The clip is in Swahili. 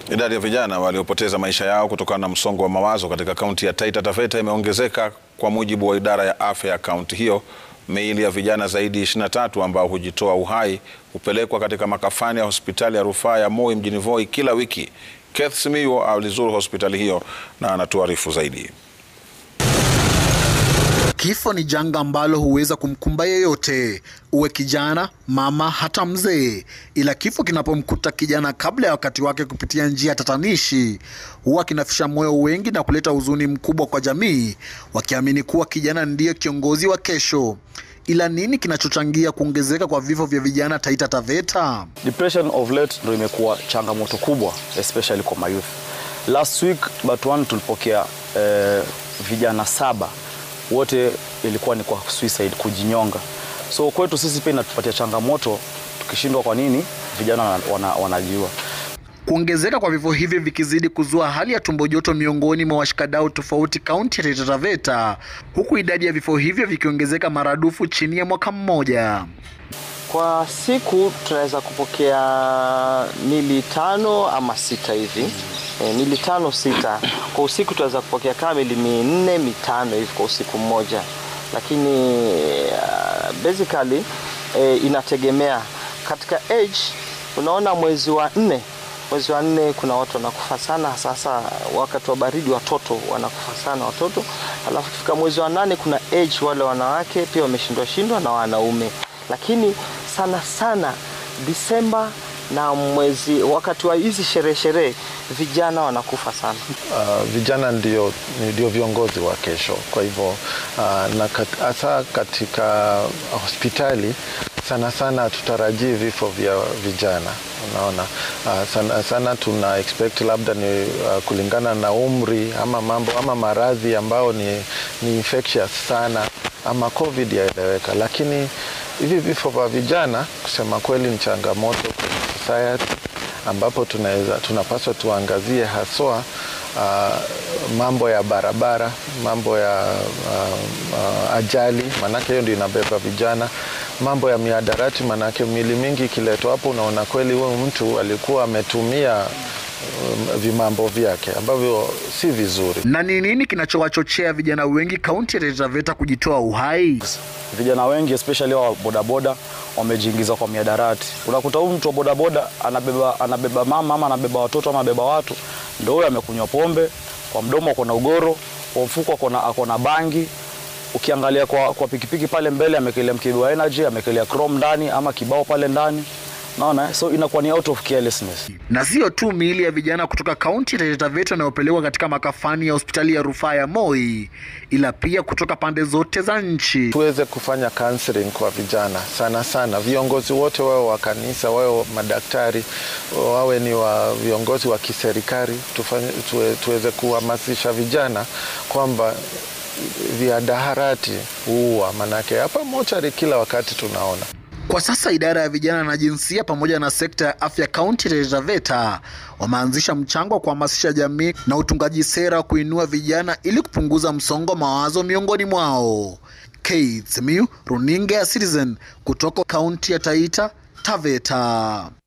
Idadi ya vijana waliopoteza maisha yao kutokana na msongo wa mawazo katika kaunti ya Taita Taveta imeongezeka kwa mujibu wa idara ya afya ya kaunti hiyo. Miili ya vijana zaidi ya 23 ambao hujitoa uhai hupelekwa katika makafani ya hospitali ya rufaa ya Moi mjini Voi kila wiki. Keith Simiyu alizuru hospitali hiyo na anatuarifu zaidi. Kifo ni janga ambalo huweza kumkumba yeyote, uwe kijana, mama, hata mzee. Ila kifo kinapomkuta kijana kabla ya wakati wake kupitia njia tatanishi, huwa kinafisha moyo wengi na kuleta huzuni mkubwa kwa jamii, wakiamini kuwa kijana ndiye kiongozi wa kesho. Ila nini kinachochangia kuongezeka kwa vifo vya vijana Taita Taveta? Depression of late ndio imekuwa changamoto kubwa especially kwa mayouth. Last week but one tulipokea eh, vijana saba wote ilikuwa ni kwa suicide, kujinyonga. So kwetu sisi pia inatupatia changamoto, tukishindwa kwa nini vijana wana, wanajiua. Kuongezeka kwa vifo hivi vikizidi kuzua hali ya tumbo joto miongoni mwa washikadau tofauti kaunti ya Taita Taveta, huku idadi ya vifo hivyo vikiongezeka maradufu chini ya mwaka mmoja. Kwa siku tunaweza kupokea mili tano ama sita hivi e, mili tano sita kwa usiku. Tunaweza kupokea kama mili minne mitano hivi kwa usiku mmoja, lakini uh, basically e, inategemea katika age. Unaona, mwezi wa nne mwezi wa nne kuna watu wanakufa sana, sasa wakati wa baridi watoto wanakufa sana watoto. Alafu kifika mwezi wa nane kuna age, wale wanawake pia wameshindwa shindwa na wanaume, lakini sana sana Disemba na mwezi wakati wa hizi sherehe sherehe vijana wanakufa sana. Uh, vijana ndio, ndio viongozi wa kesho. Kwa hivyo uh, na hasa kat, katika hospitali sana sana tutarajii vifo vya vijana. Unaona, uh, sana, sana tuna expect labda ni uh, kulingana na umri ama mambo ama maradhi ambayo ni, ni infectious sana ama covid yaeleweka, lakini hivi vifo vya vijana kusema kweli ni changamoto kwenye society ambapo tunaweza tunapaswa tuangazie haswa uh, mambo ya barabara, mambo ya uh, uh, ajali, manake hiyo ndio inabeba vijana, mambo ya miadarati, manake mili mingi ikiletwa hapo, unaona kweli huyu mtu alikuwa ametumia um, vimambo vyake ambavyo si vizuri. Na ni nini kinachowachochea vijana wengi kaunti ya Taita Taveta kujitoa uhai? Vijana wengi especially wa bodaboda wamejiingiza kwa miadarati. Unakuta huyu mtu wa bodaboda anabeba, anabeba mama ama anabeba watoto ama anabeba watu, ndio huyo amekunywa pombe, kwa mdomo ako na ugoro, kwa mfuko ako na bangi. Ukiangalia kwa, kwa pikipiki pale mbele amekelea mkebe wa energy, amekelea chrome ndani ama kibao pale ndani. Naona so inakuwa ni out of carelessness. Na sio tu miili ya vijana kutoka kaunti ya Taita Taveta inayopelekwa katika makafani ya hospitali ya rufaa ya Moi, ila pia kutoka pande zote za nchi. Tuweze kufanya counseling kwa vijana sana sana, viongozi wote wawe wa kanisa, wawe madaktari, wawe ni wa viongozi wa kiserikali, tuwe, tuweze kuhamasisha vijana kwamba viadaharati huua, manake hapa mochari kila wakati tunaona kwa sasa idara ya vijana na jinsia pamoja na sekta ya afya kaunti ya Taita Taveta wameanzisha mchango wa kuhamasisha jamii na utungaji sera wa kuinua vijana ili kupunguza msongo wa mawazo miongoni mwao. Keith Simiyu, runinga ya Citizen kutoka kaunti ya Taita Taveta.